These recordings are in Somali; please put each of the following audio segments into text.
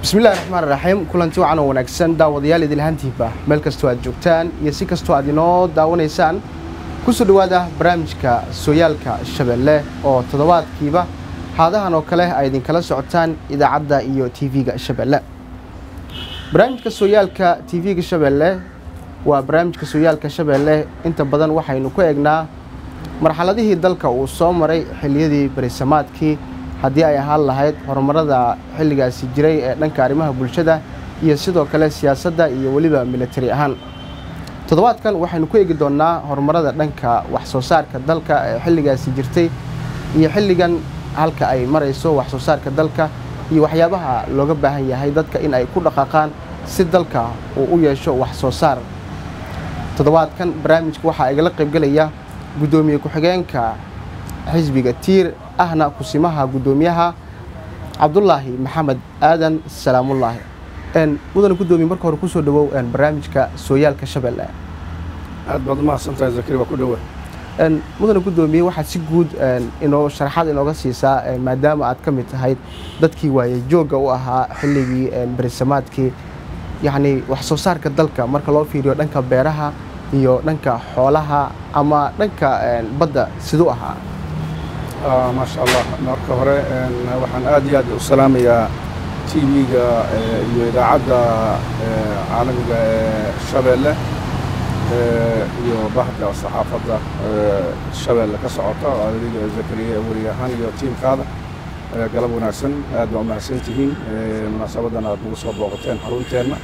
bismillahi raxmaan raxiim kulanti wacan oo wanaagsan daawadayaal idilhantiiba meel kastoo aad joogtaan iyo si kastoo aad inoo daawanaysaan kusoo dhowaada barnaamijka sooyaalka shabeelle oo toddobaadkiiba haadahan oo kale ay idinkala socotaan idaacadda iyo tv-ga shabeelle barnaamijka sooyaalka tv-ga shabeelle waa barnaamijka sooyaalka shabeelle inta badan waxaynu ku eegnaa marxaladihii dalka uu soo maray xilliyadii berisamaadkii haddii ay ahaan lahayd horumarada xilligaasi jiray ee dhanka arrimaha bulshada iyo sidoo kale siyaasadda iyo weliba militari ahaan toddobaadkan waxaynu ku eegi doonnaa horumarada dhanka wax soo saarka dalka ee xilligaasi jirtay iyo xilligan halka ay marayso wax soo saarka dalka iyo waxyaabaha looga baahan yahay dadka in ay ku dhaqaaqaan si dalka uu u yeesho wax soo saar toddobaadkan barnaamijka waxaa igala qaybgelaya guddoomiye ku-xigeenka xisbiga tiir ahna kusimaha guddoomiyaha cabdulaahi maxamed aadan salaamullaahi mudane guddoomiye marka hore kusoo dhawow barnaamijka sooyaalka shabeelle aad baad umahadsantahay zakari waa ku dhowa mudane guddoomiye waxaad si guud inoo sharaxaad inooga siisaa maadaama aad ka mid tahayd dadkii waaye joogga u ahaa xilligii berisamaadkii yacni wax soo saarka dalka marka loo fiiriyo dhanka beeraha iyo dhanka xoolaha ama dhanka badda siduu ahaa maasha allah marka hore waxaan aad iyo aad u salaamayaa t v-ga iyo idaacadda caalamiga ee shabeelle iyo bahda saxaafadda shabeelle ka socota adiga zakariya weri ahaan iyo tiimkaada galab wanaagsan aad baa umahadsan tihiin munaasabadan aad nagu soo booqateen xarunteenna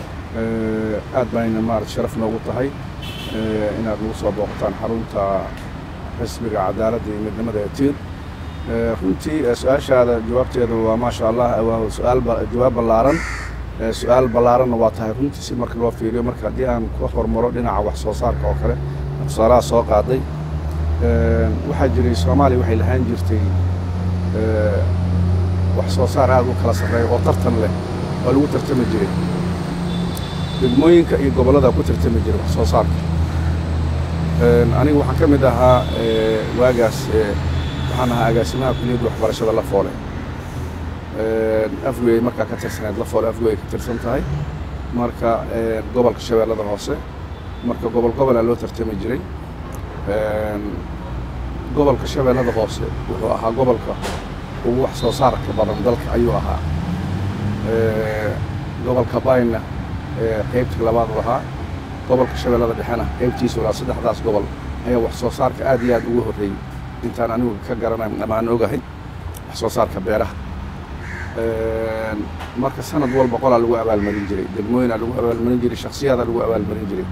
aad bayna maarata sharaf noogu tahay inaad nagu soo booqataan xarunta xisbiga cadaaladda iyo midnimada ee tiir runtii su-aashaada jawaabteeda waa maasha allah waa su-aal jawaab ballaaran su-aal ballaaranna waa tahay runtii si marka loo fiiriyo marka haddii aan ka hormaro dhinaca wax soo saarka oo kale tusaalaha soo qaaday waxaa jiray soomaaliya waxay lahaan jirtay wax soo saar aad u kala sarreeya oo tartan leh oo lagu tartami jiray degmooyinka iyo gobollada ku tartami jiray wax soo saarka aniga waxaan ka mid ahaa waagaas waxaan ahaa agaasimaha kuliyadda waxbarashada la foole afgey markaa ka tirsaneed la foole afgey ay ka tirsan tahay marka gobolka shabeellada hoose marka gobol gobolaa loo tartami jiray gobolka shabeellada hoose wuxuu ahaa gobolka ugu wax soo saarka badan dalka ayuu ahaa gobolka bayna qaybtii labaad u ahaa gobolka shabeellada dhexena qaybtiisu ilaa saddexdaas gobol ayaa wax soo saarka aad iyo aad ugu horreeyey intaan anigu ka garanay amaan ogahay wax soo saarka beeraha marka sanad walba qolaa lagu abaalmarin jiray degmooyinaa lagu abaalmarin jiray shaksiyadaa lagu abaalmarin jiray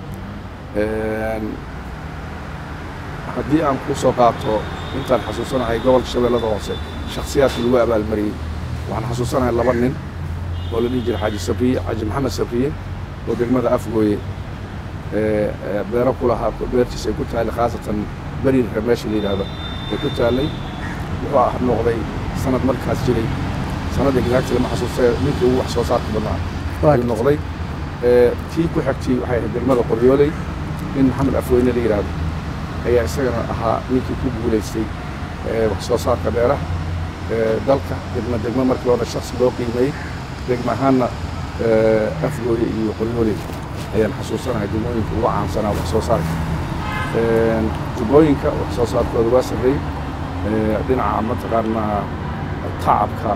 haddii aan ku soo qaato intaan xasuusanahay gobolka shabeellada hoose shaksiyaadka lagu abaalmariyey waxaan xasuusanahay laba nin oo la dhihi jiray xaaji sabriye xaaji maxamed sabriye oo degmada afgooye beero ku lahaa beertiis ay ku taallay khaasatan beriirka meesha la yidhaahdo ay ku taallay wuxuu ah noqday sanad markaas jiray sanad exacti lama xasuustay ninkii ugu wax soo saarka badnaa ayuu noqday tii ku xigtay waxay ahayd degmada qoryooley nin maxamed afweyne la yidhaahdo ayaa isagana ahaa ninkii ku guulaystay wax soo saarka beeraha dalka degma degmo markii hore shaksi loo qiimeeyey degma ahaanna afgooye iyo qoryooley ayaan xasuusanahay degmooyinka ugu caansanaa wax soo saarka jubbooyinka wax soo saarkooda waa sarreey dhinaca mataqaanaa tacabka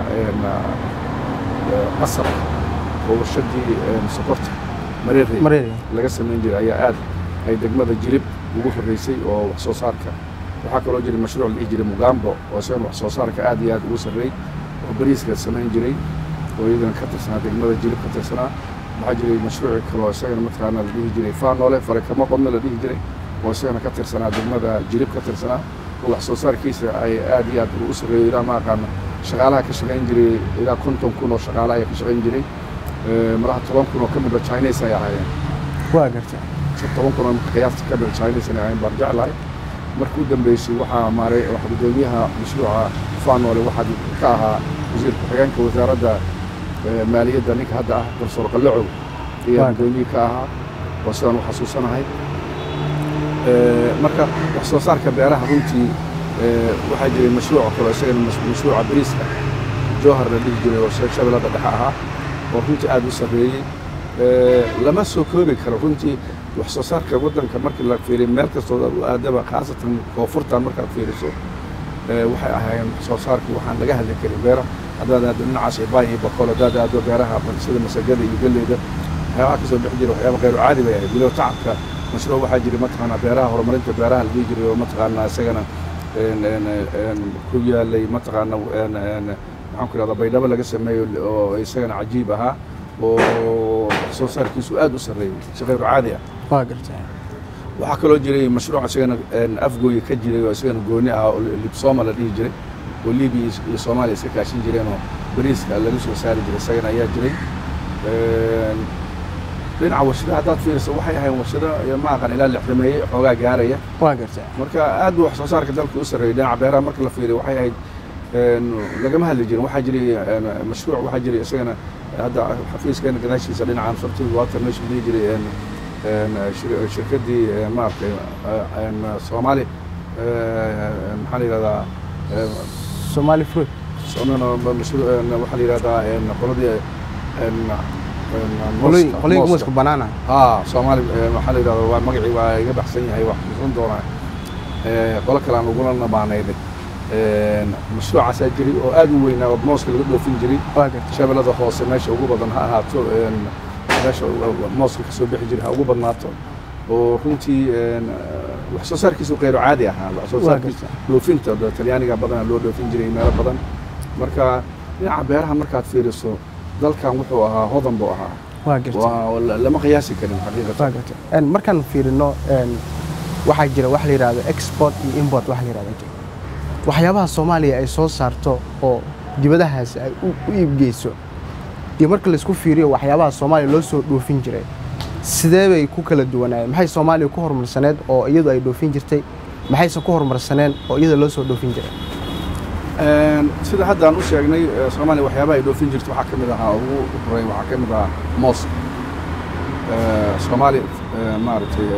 qasabka oo warshadii sokorta mareerey laga samayn jiray ayaa aad ay degmada jirib ugu horreysay oo wax soo saarka waxaa kaloo jiray mashruuc la dhihi jiray mugambo oo isagan wax soo saarka aad iyo aad ugu sarreey oo bariiska samayn jiray oo iyadana ka tirsanaa degmada jirib ka tirsanaa waxaa jiray mashruuci kaloo isagana mataqaanaa la dhihi jiray faanoole farakamo qodna la dhihi jiray oo isagana ka tirsanaa degmada jirib ka tirsanaa oo wax soo saarkiisa ay aad iyo aad u sarreeyo ilaa ma aqaana shaqaalaha ka shaqayn jiray ilaa konton kun oo shaqaala ayaa ka shaqayn jiray malaha toban kun oo ka midba chinese ay ahaayeen waa garta toban kun oo qiyaasta ka midba chinese ay ahaayeen baan jeclahay markii u dambeysay waxaa maaray wax guddoomiyaha mashruuca faanoole waxaa ka ahaa wasiir ku-xigeenka wasaaradda maaliyadda ninka hadda ah profesor qallacow ayaa guddoomiye ka ahaa oo sidaan u xasuusanahay marka wax soo saarka beeraha runtii waxaa jiray mashruuc kale isagana mashruuca bariiska jowhar la dhihi jiray oo shabeellada dhexe ahaa oo runtii aad u sarreeyey lama soo koobi karo runtii wax soo saarka waddanka markii la fiiriyo meel kastoo u aadaba khaasatan koonfurtan markaad fiiriso waxay ahaayeen wax soo saarkii waxaan laga hadli karin beera haddaad aado dhinacaas ibaay iyo bakool haddaad aado beeraha sida masagada iyo galleyda waxyaabaha kasoo bixi jira waxyaaba khayru caadi bay ahayd weliba tacabka mashruuc waxaa jira mataqaanaa beeraha horumarinta beeraha la dhihi jiray oo mataqaanaa isagana ku yaalay mataqaana maxaan ku ihahdaa baydhabo laga sameeyo oo isagana cajiib ahaa oo soo saarkiisu aad u sarreeyey si khayru caadi ah waa gartay waxaa kaloo jiray mashruuc isagana afgooya ka jiray oo isagana gooni ah oo libsoma la dhihi jiray oo libiya iyo soomaaliya iska kaashin jireen oo bariiska laga soo saari jiray isagana ayaa jiray dhinaca warshadaha haddaad fiiriso waxay ahayn warshado ma aqan ilaa lixdameeye xoogaa gaaraya waa gartay marka aad buu wax soo saarka dalka u sarreeyey dhinaca beeraha marka la fiiriyo waxay ahayd lagama hadli jirin waxaa jiray mashruuc waxaa jiray isagana hadda xafiiskeena gadaashiisa dhinacan fartid water meesha dhihi jiray shirkaddii maaragtay soomaali maxaa la yidhahdaa somali fruit waxaa la yidhahdaa qoladii qolooyinka mooska banaana haa soomaali waxaa la yidhahdaa waa magacii waa iga baxsan yahay wax xusuusan doonaa qolo kale aan ugula nabaanaynay mashruucaasaa jiray oo aad u weynaa oo mooska laga dhoofin jiray waa gartay shabeellada hoose meesha ugu badan ha ahaato meesha mooska kasoo bixi jiray ha ugu badnaato oo runtii wax soo saarkiisu khayru caadi ahaa wax soo saarkiisa dhoofinta talyaaniga badana loo dhoofin jiray meelo badan marka dhinaca beeraha markaad fiiriso dalkan wuxuu ahaa hodan buu ahaa waa gartay waa lama qiyaasi karin xaqiiqatan waa gartay markaan fiirino waxaa jira wax la yidhahdo export iyo import wax la yidhahdo waxyaabaha soomaaliya ay soo saarto oo dibadahaas ay u iibgeyso iyo marka laisku fiiriyo waxyaabaha soomaaliya loo soo dhoofin jiray sidee bay ku kala duwanaayeen maxay soomaaliya ku horumarsaneed oo iyadu ay dhoofin jirtay maxayse ku horumarsaneen oo iyada loo soo dhoofin jiray sida hadda aan u sheegnay soomaaliya waxyaabaha ay dhoofin jirta waxaa ka mid ahaa ugu horey waxaa ka mid ahaa moos soomaaliya maaragtay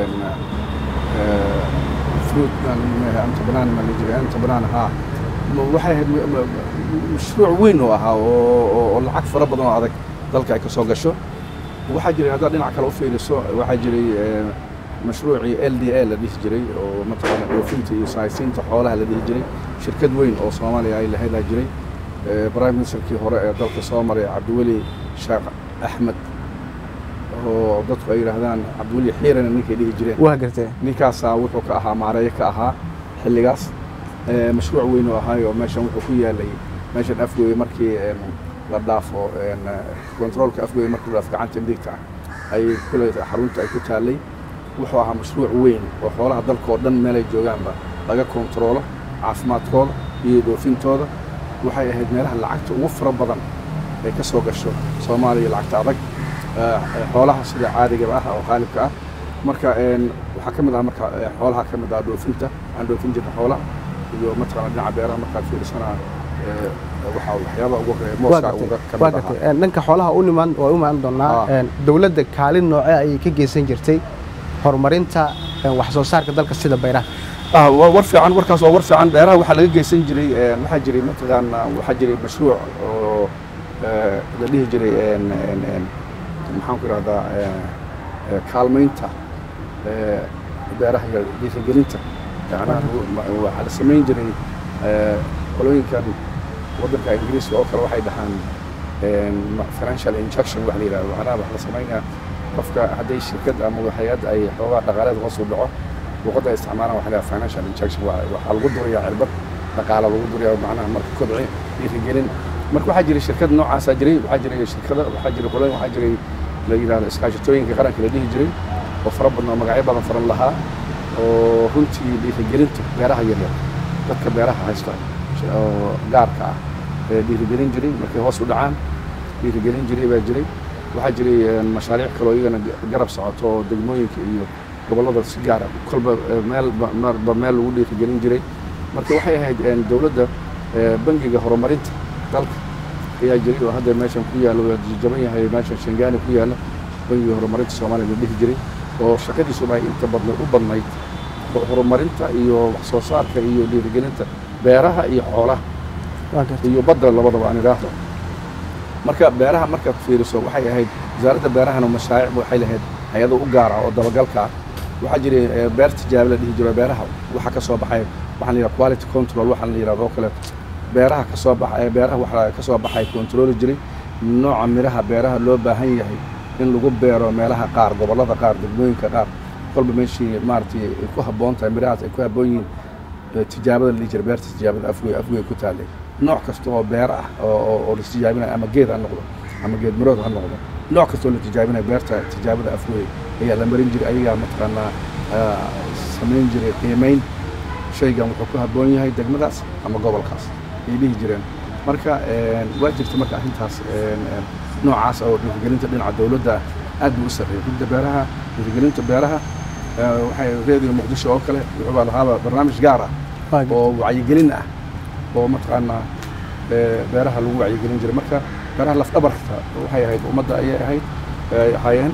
fruit anta banaan ma la jiray anta banaan haa waxay ahayd mashruuc weyn oo ahaa oo lacag fara badan oo adag dalka ay ka soo gasho waxaa jiray haddaad dhinac kale u fiiriso waxaa jiray mashruucii l d a la dhihi jiray oo mataqaana dhoofinta iyo saaysiinta xoolaha la dhihi jiray shirkad weyn oo soomaaliya ay lahaydaa jiray prime ministerkii hore ee dalka soo maray cabdiweli sheekh axmed oo dadku ay yidhaahdaan cabdiweli xiirana ninkay dhihi jireen waa gartee ninkaasaa wuxuu ka ahaa maareeyo ka ahaa xilligaas mashruuc weyn oo ahaayo meeshan wuxuu ku yaalay meeshan afgooye markii la dhaafo controolka afgooye markii la dhaafo gacanta midigta ah ay kule xarunta ay ku taallay wuxuu ahaa mashruuc weyn oo xoolaha dalka oo dhan meelay joogaanba laga kontaroolo caafimaadkooda iyo dhoofintooda waxay ahayd meelaha lacagta ugu fara badan ay ka soo gasho soomaaliya lacagta adag xoolaha sida caadigaba ah oo qaalibka ah marka waxaa ka mid ah marka xoolaha ka mid ah dhoofinta aan dhoofin jirna xoolaha iyo mataqaana dhinaca beeraha markaad fiirisanaa waxaa waxyaaba ugu horeeya mooska uga ka waa mid ahaa gartay dhanka xoolaha u nimaan waa u imaan doonaa Ah. dowladda kaalin noocee ayay ka geysan jirtay horumarinta wax soo saarka dalka sida bayraha ah waa war fiican warkaas waa war fiican beeraha waxaa laga geysan jiray een, waxaa jiray mataqaana waxaa jiray mashruuc oo ee, la dhihi jiray een, een, een, maxaan ku ihahdaa ee, ee, kaalmaynta ee, beeraha iyo dhiirigelinta yacnaha ma- waxaa la samayn jiray ee, qolooyinkan waddanka ingiriiska oo kale waxay dhahaan een, ma- financial injection wax la yidhahdo macnaha wax la samaynaya qofka hadday shirkad ama hay-ad ay xoogaa dhaqaaleed hoos u dhaco luqadda ay isticmaalaan waxa la yidhaha financial injection waa- waxaa lagu durayaa cirbad dhaqaala lagu durayaa macnaha marka kobci dhiirigelin marka waxaa jiray shirkad noocaasaa jiray waxaa jiray shirkada waxaa jiray qolooyin waxaa jiray la yidhahdo iskaashatooyinka qaranka la dhihi jiray oo fara badan oo magacyo badan faran lahaa oo runtii dhiirigelinta beeraha yaryar dadka beeraha haysta oo gaarka ah ee dhiirigelin jiray markay hoos u dhacaan dhiirigelin jiray baa jiray waxaa jiray een, mashaariic kaloo iyagana garab socoto oo degmooyinka iyo gobollada si gaara kolba eh, meelba marba meel lagu dhiirigelin jiray marka waxay ahayd een, dowladda eh, bangiga horumarinta dalka ayaa jiray oo hadda meeshan ku yaalla waa jaban yahay meeshan shangaani ku yaalla bangiga horumarinta soomaaliya la dhihi jiray oo shaqadiisuna ay inta badna u badnayd ho- horumarinta iyo wax soo saarka iyo dhiirigelinta beeraha iyo xoolaha waa gartay iyo badda labadaba aan idhaahdo marka beeraha markaad fiiriso waxay ahayd wasaaradda beerahana mashaariic waxay lahayd hay-ado u gaar ah oo dabagalka ah waxaa jiray eh, beer tijaabo la dhihi jiro beeraha waxa ka soo baxay waxaan la yidhaha quality control waxaan la yidhahdo oo kaleeto beeraha ka soo baxay beeraha waxaa ka soo baxay controli jiray nooca miraha beeraha loo baahan yahay in lagu beero meelaha qaar gobollada qaar degmooyinka qaar kolba meeshii maaragtay ay ku habboon tahay mirahaas ay ku habboon yihiin eh, tijaabada la dhihi jira beerta tijaabada afgoy afgoy ku taallay nooc kasta oo beer ah oo oo- oo la tijaabinayo ama geed ha noqdo ama geed mirood ha noqdo nooc kasta oo la tijaabinayo beerta tijaabada afgoy ayaa la marin jiray ayagaa mataqaanaa ah, samayn jiray qiimayn shaygan wuxuu ku habboon yahay degmadaas ama gobolkaas ay dhihi jireen marka een, waa jirta marka arrintaas een, een, noocaas oo dhiirigelinta dhinaca dowladda aad buu u sarreeyay gudda beeraha dhiirigelinta beeraha eh, waxay reediyo muqdisho oo kale wuxuu baa lahaaba barnaamij gaar ah waa gartay oo wacyigelin ah oo mataqaanaa ee, beeraha lagu wacyigelin jiray marka beeraha lafdhabarta waxay ahayd ummadda ayay ahayd ay ahaayeen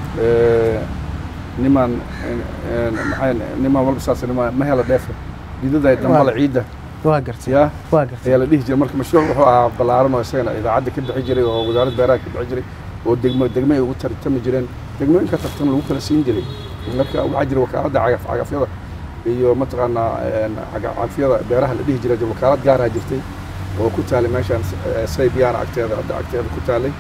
ee, nimaan een- een, maxay nimaan walba saas nima ma hela dheefe diidaday dambala ciidda waa gartay yaa waa gartay ayaa la dhihi jiray marka mashruuc wuxuu ahaa ballaaran oo isagana idaacadda ka bixi jiray oo wasaaradda beeraha ka bixi jiray oo degmo degmo ay ugu tartami jireen degmooyinka tartan lagu kala siin jiray marka waxaa jira wakaaladda cagaf cagafyada iyo mataqaanaa een, caga- cagafyada beeraha la dhihi jiray wakaalad gaaraa jirtay oo ku taalay meeshaan eh, saybiyaana agteeda hadda agteeda ku taalay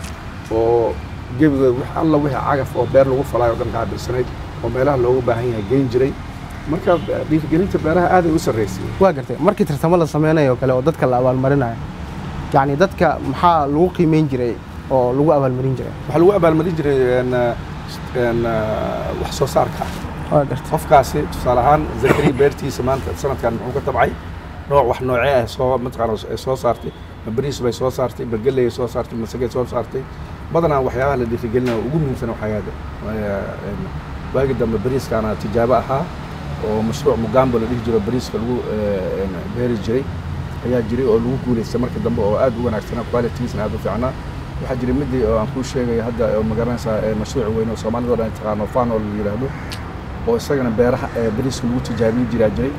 oo gebigood wax alla wixii cagaf oo beer lagu falaayo o dhan qaabilsanayd oo meelaha loogu baahan yahay geyn jiray marka dhiirigelinta beeraha aaday u sarreysay waa gartay markii tartamo la sameynayo kale oo dadka la abaalmarinayo yacni dadka maxaa lagu qiimeyn jiray oo lagu abaalmarin jiray waxaa lagu abaalmarin jiray een, een, wax soo saarka waa gartay qofkaasi tusaale ahaan zakari beertiisa maanta sanadkan muxuu ka tabcay nooc wax noocee ah soo mataqaana ay soo saartay ma bariis bay soo saartay ma galley ay soo saartay ma sagay soo saartay badanaa waxyaabaha la dhiirigelinayo ugu muhiimsan waxaa yaada waagi dambe bariiskaana tijaabo ahaa oo mashruuc mugambo la dhihi jiro bariiska lagu eh, een, beeri jiray ayaa jiray oo lagu guulaystay marka dambe oo aad u wanaagsanaa qualitigiisna aad u fiicnaa waxaa jiray midii oo aan kuu sheegaya hadda oo magaranaysaa eh, mashruuc weyn oo soomaalida oo dhan ay taqaano fanol la yidhaahdo oo isagana beeraha ee bariiska lagu tijaabin jiraa jiray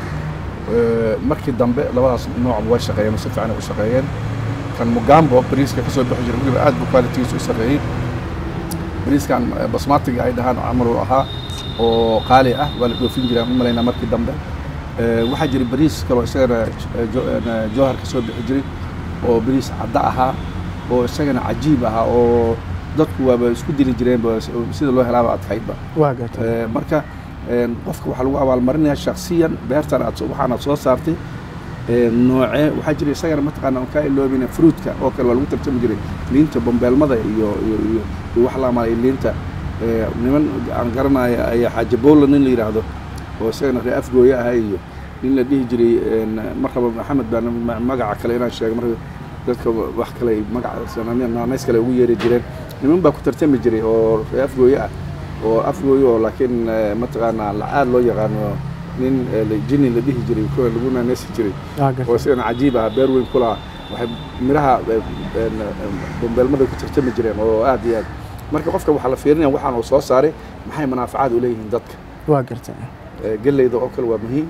Eh, markii dambe labadaas noocba way shaqeeyeen oo si fiican ay u shaqeeyeen kan mugambo bariiska ka soo bixi jiray weliba aad buu qualitigiisu u sarreeyey bariiskan eh, basmatiga ay dhahaan camal uu ahaa oo qaali ah waa la dhoofin jiray aan u malaynaa markii dambe Eh, waxaa jiray bariis kaloo isagana eh, jo- eh, jowhar ka soo bixi jiray oo bariis cadda ahaa oo isagana cajiib ahaa oo dadku waaba isku dili jireenba sida loo helaaba adkaydba waa gartay Eh, marka een, qofka waxaa lagu abaalmarinayaa shaksiyan beertan aad soo- waxaan aad soo saartay ee, noocee waxaa jira isagana mataqaana aan kaa iloobina fruitka oo kale waa lagu tartami jiray liinta bambeelmada iyo iyo iyo iyo wax la amaalay liinta ee, niman aan garanaya ayaa xaaji bowla nin la yidhaahdo oo isagana ree afgooye ahaa iyo nin la dhihi jiray een, markaba maxamed baa ma- magaca kale inaan sheego marka dadka wax kale ay magaca naanays kale ugu yeeri jireen niman baa ku tartami jiray oo ree afgooye ah oo afgooye oo laakiin eh, mataqaanaa la- aad loo yaqaano nin eh, la- jini la dhihi jiray kuwa lagu naanaysi jiray waa oo gartay isagana cajiib ah beer weyn kulaha waxay miraha eh, een, eh, bambeelmada ku tartami jireen oo aad iyo aad marka qofka waxaa la fiirinaya waxaan uu soo saaray maxay manaafacaad u leeyihiin dadka waa gartay Eh, galleyda oo kale waa muhiim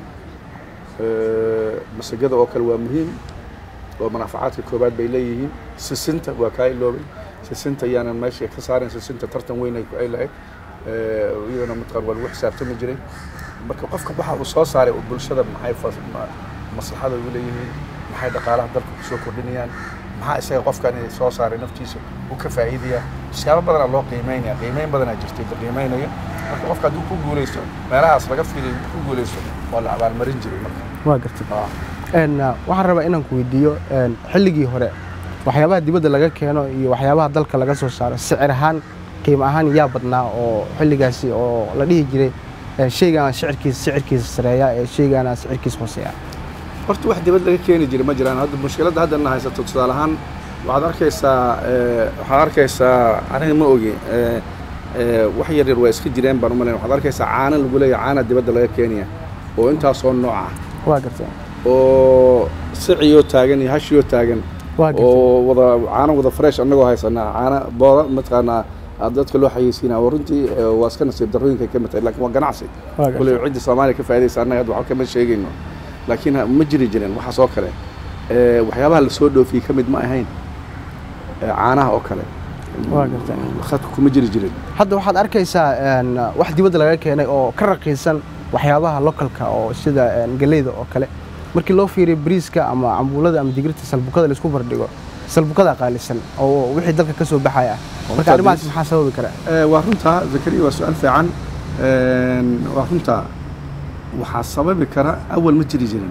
Eh, masagada oo kale waa muhiim oo manaafacaadka koobaad bay leeyihiin sisinta waa kaa iloobay sisinta yaanan meesha ka saarin sisinta tartan weyn ay ku ay lahayd Eh, iyadana mataqaan waa lagu xisaabtami jiray marka qofka waxa uu soo saaray oo bulshada maxay fas- ma- maslaxada u leeyihiin maxay dhaqaalaha dalka kusoo kordhinayaan maxaa isaga qofkan soo saaray naftiisa uu ka faa'iidaya siyaabo badanaa loo qiimeynaya qiimeyn badanaa jirtay la qiimeynaya marka qofka hadduu ku guuleysto meelahaas laga fiiriyo uu ku guuleysto waa la abaalmarin jiray marka waa gartay Ah. een uh, waxaan rabaa inaan ku weydiiyo een xilligii hore waxyaabaha dibadda laga keeno iyo waxyaabaha dalka laga soo saaro sicir ahaan qiimo ahaan yaa badnaa oo xilligaasi oo la dhihi jiray ee, shaygan shicirkiisa sicirkiisa sareeya ee shaygaana sicirkiisa hooseeya horta wax dibad laga keeni jiray ma jiraan hadda mushkiladda hadda na haysato tusaale ahaan waxaad arkaysaa eh, waxaad arkaysaa aniga ma ogi eh, eh, wax yar yar waa iska jireen baan umalayn waxaad arkaysaa caano lagu leeyahay caana dibadda laga keenaya oo intaasoo nooc ah waa gartay oo siciyoo taagan iyo hashiyoo taagan waa gartay oo wada caano wada fresh annagoo haysanaa caano booda mataqaanaa aad dadka loo xayeysiinaa oo runtii eh, waa iska nasiib darrooyinka ka mid tahay laakiin waa ganacsi waa gartay kuley cidda soomaaliya ka faa'idaysa annaga hadda waxba kama sheegayno laakiin ha- ma jiri jirin waxaas oo kale ee, waxyaabaha lasoo dhoofiyey ka mid ma ahayn ee, caanaha oo kale Waa gartay. khadka kuma jiri jirin hadda waxaad arkaysaa een, wax dibadda laga keenay oo ka raqiisan waxyaabaha localka oo sida een, galleyda oo kale markii loo fiiriyo bariiska ama cambuulada ama digirta salbukada laisku bardhigo salbukada qaalisan oo wixii dalka ka soo baxaya ah marka markaa arrimahaas bariis- maxaa sababi kara Ee, waa runtaa zakariya waa su-aal fiican Een, waa runtaa waxaa sababi kara awal ma jiri jirin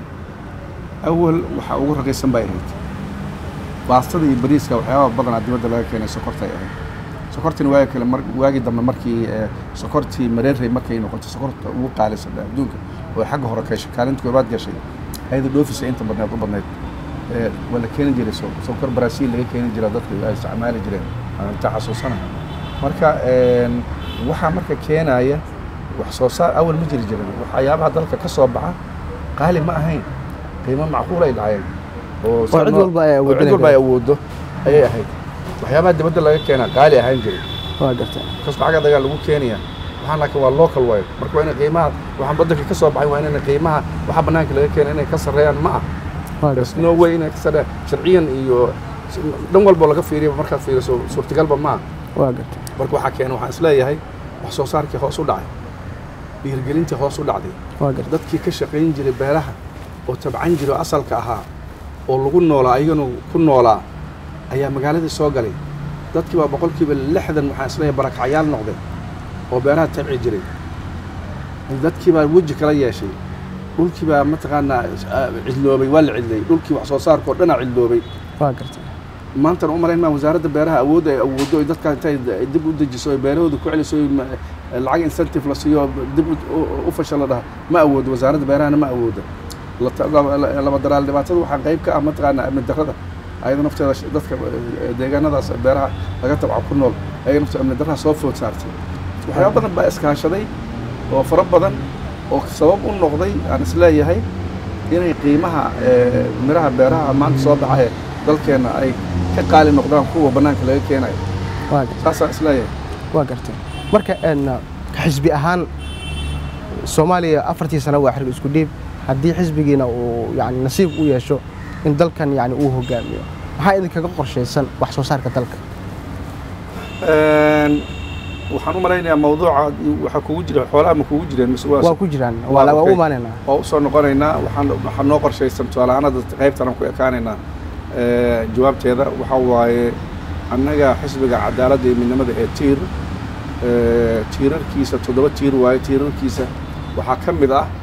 awal waxaa ugu raqiisan bay ahayd baastada iyo bariiska waxyaabaha badanaa dibadda laga keenay sokortay ahayd sokortina waagi kale mar waagii dambe markii ee, sokortii mareerey markay noqotay sokorta ugu qaalisan adduunka oo ay xagga hore kashay kaalinta koobaad gashay ayada dhoofisa inta badneed u badneyd Ee, waa la keeni jiray so- sokor brasiil laga keeni jira dadka ay isticmaali jireen aan inta xasuusana marka een, waxaa marka keenaya wax soo saar awal ma jiri jirin waxyaabaha dalka ka soo baxa qaali ma ahayn qiimo macquul ay dhacayeen oo cid walba ay oo cid awoodinay walba ay awoodo ayay ahayd waxyaabaha dibadda laga keenaa qaali ahaan jiray waa gartay kas lacag adagaa lagu keenaya waxaan laakiin waa local way marka waa inay qiimaha waxaan badanka ka soo baxay waa inayna qiimaha waxa banaanka laga keena inay ka sarreeyaan ma ah waa there's gartay no way inay ka sarreeyaan sharciyan iyo dhan walbo laga fiiriyo markaad fiiriso suurtagalba ma ah waa gartay marka waxaa keena waxaan isleeyahay wax soo saarkii hoos u dhacay dhiirgelintii hoos u dhacday waa gartay dadkii ka shaqayn jiray beeraha oo tabcan jiray oo asalka ahaa oo lagu noolaa ayagana ku noolaa ayaa magaaladii soo galay dadkii baa boqolkiiba lixdan waxaan isleeyahay barakacyaal noqday oo beeraha tabci jiray dadkii baa weji kala yeeshay dhulkii baa mataqaanaa ah, cidloobay waa la cidlay dhulkii wax soo saarka oo dhanaa cidloobay waa gartay maantana u malayn maa wasaaradda beeraha awoodda ay awooddo ay dadka intay dib u dejiso ay beerahooda ku celiso ay ma- lacag incentive la siiyo dib u- u- u fasha la dhaha ma awoodo wasaaradda beerahana ma awoodo La ta- la- la- laba daraal dhibaatada waxaa qayb ka ah mataqaanaa amni darrada ayada nafteeda sh- dadka eh, deegaanadaas beeraha laga tabca ku nool ayaga nafteeda amni darrada soo food saartay waxyaaba badan baa iskaashaday oo fara badan oo sabab u noqday aan isleeyahay inay qiimaha eh, miraha beeraha maanta soo baxa ee dalkeenna ay ka qaali noqdaan kuwa bannaanka laga keenayo waa gartay saasaan isleeyahay waa gartay marka een, xisbi ahaan soomaaliya afartii sano waa xiriir isku dhiib haddii xisbigiina uu yani nasiib u yeesho in dalkan yani uu hogaamiyo maxaa idinkaga qorshaysan wax soo saarka dalka Een, waxaan u malaynayaa mawduuca waxaa kugu jira xoolaha ma kugu jireen mise waa waa ku jiraan waa waa u okay. imaanaynaa waa usoo noqonaynaa waxaan waxaa noo qorshaysan tusaalahaanada qaybtan aan ku ekaanaynaa Ee, jawaabteeda waxaa waaye annaga xisbiga cadaaladda iyo midnimada ee tiir ee, tiirarkiisa toddoba tiir waaye tiirarkiisa waxaa ka mid ah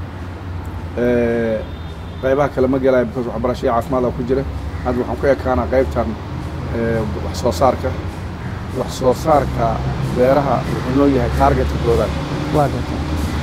ee, qaybaha kale ma gelaya because waxbarasho iyo caafimaad aa ku jira hadda waxaan ku ekaanaa qaybtan ee, wax soo saarka wax soo saarka beeraha wuxuu noo yahay taargetka koowaad waa gartay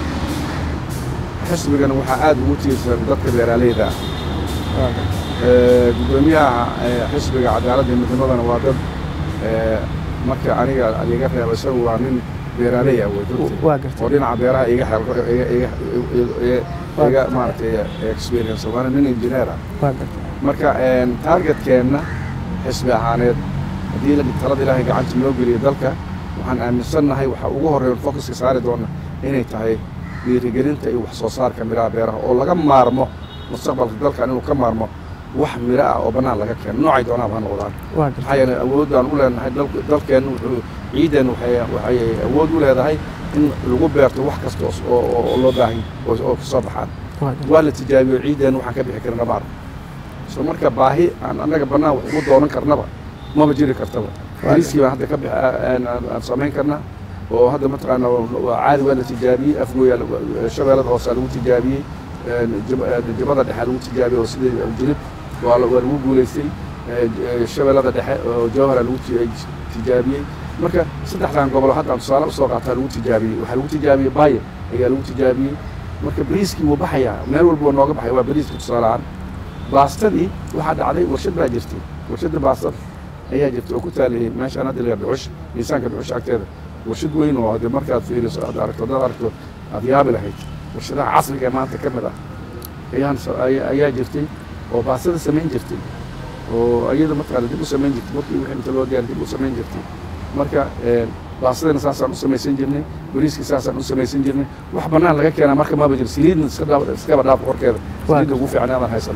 xisbigana waxaa aad ugu tiirsan dadka beeraaleyda ah waa gartay Ee, gudoomiyaha ee, xisbiga cadaaladda iyo midnimadana waa dad ee, marka aniga iga reeba isagu waa nin beeraaley ah wey runtii. waa gartay oo dhinaca beeraha iga xel iga iga iga- iga maaragtay experience waana nin engineer ah waa gartay marka een, targetkeenna xisbi ahaaneed haddii la- talada ilaahay gacanta noo geliyo dalka waxaan aaminsannahay waxa ugu horreeya focuska saari doona inay tahay dhiirigelinta iyo wax soo saarka miraha beeraha oo laga maarmo mustaqbalka dalkan inuu ka maarmo wax miro ah oo bannaan laga keeno noocay doonaaba ha noqdaan waa maxaa gartay yeelay awoodaan u leenahay dal- dalkeennu wuxuu ciidan waxay waxay awood u leedahay in lagu beerto wax kasta oo s- oo oo- oo loo baahan oo oo ka soo baxaan waa gartay waa la tijaabiyo ciidan waxaan ka bixi karna maar so marka baahi aan annaga bannaan wax ugu doonan karnaba maba jiri kartaba bariiskii baan hadda ka bix aan aan- aan samayn karnaa oo hadda mataqaana waa caadi waa la tijaabiyey afgooya shabeellada hoose lagu tijaabiyey een, jab- een, jabada dhexe lagu tijaabiyey oo sidii jilib waa la- waa lagu guulaystay ee, ee, shabeellada dhexe oo jawhara lagu ti- tijaabiyey marka saddexdan gobol hadda aan tusaale usoo qaataa lagu tijaabiyey waxaa lagu tijaabiyey baye ayaa lagu tijaabiyey marka bariiskii wuu baxayaa meel walba wuu nooga baxaya waa bariiska tusaale ahaan baastadii waxaa dhacday warshad baa jirtay warshadda baastada ayaa jirtay oo ku taaliyey meeshaan hadda la dhuxush miisaanka dhuxush agteeda warshad weyn oo hadde markaad fiiriso aad aragto haddaad aragto aad yaabi lahayd warshadaha casriga ee maanta ka mid ah ayaan so- ayaa ayaa jirtay oo baastada samayn jirtay oo iyada mataqaana dib u samayn jirtay markii wixii inta loo diyaar dib u samayn jirtay marka een, baasadana saasaan u samaysan jirnay bariiskii saasaan u samaysan jirnay wax bannaan laga keenaa marka maba jiro saliidna iska dhaaf- iskaba dhaaf qorkeeda saliidda ugu fiican aadaan haysanaa